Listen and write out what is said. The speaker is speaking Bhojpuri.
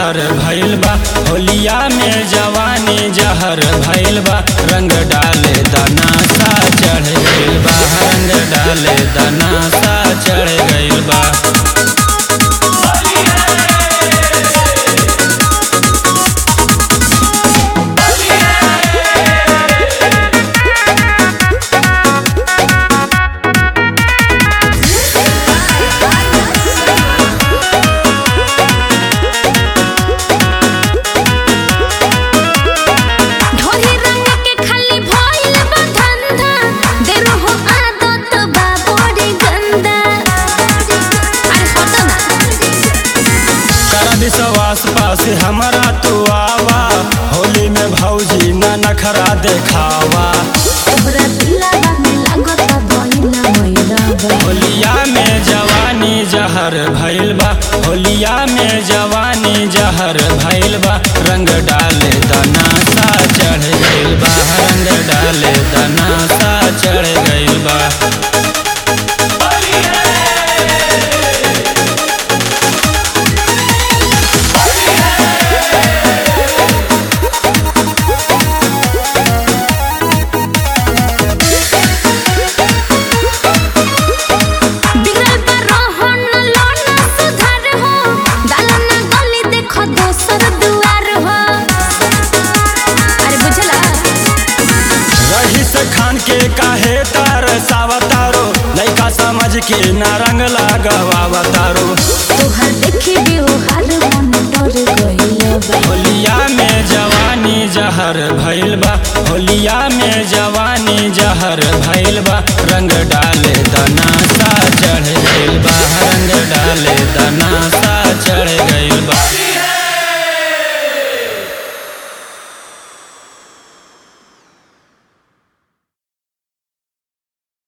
जहर भइल बा होलिया में जवानी जहर भइल बा रंग डाले दनासा चढ़ गइल बा रंग डाले दनासा चढ़ गइल बा ढोली रंग के खाली भइल बा धंधा देरो हो आदत बा बड़ी गंदा अरे हटो ना कर विश्वास पास हमारा तू आवा होली में भौजी न नखरा देखावा तोहरा दिलवा में लागत भइला मैला बा होलिया में जवानी जहर भइल बा होलिया में जवानी जहर भइल बा रंग डाले दनासा चढ़ गइल बा रंग डाले दनासा चढ़ गइल बा बिगड़ल बा रोहन लोना सुधार हो दालना गली देखो दोसर दुआर हो अरे बुझला रहीस खान के काहे तार सावतारो लइका समझ के न रंग लगावतारो तोहर देखी व्यवहार मन डर गइल बा होलिया में जवानी जहर भइल बा होलिया में जवानी जहर भइल बा रंग डाले दनासा चढ़ गइल बा रंग डाले दनासा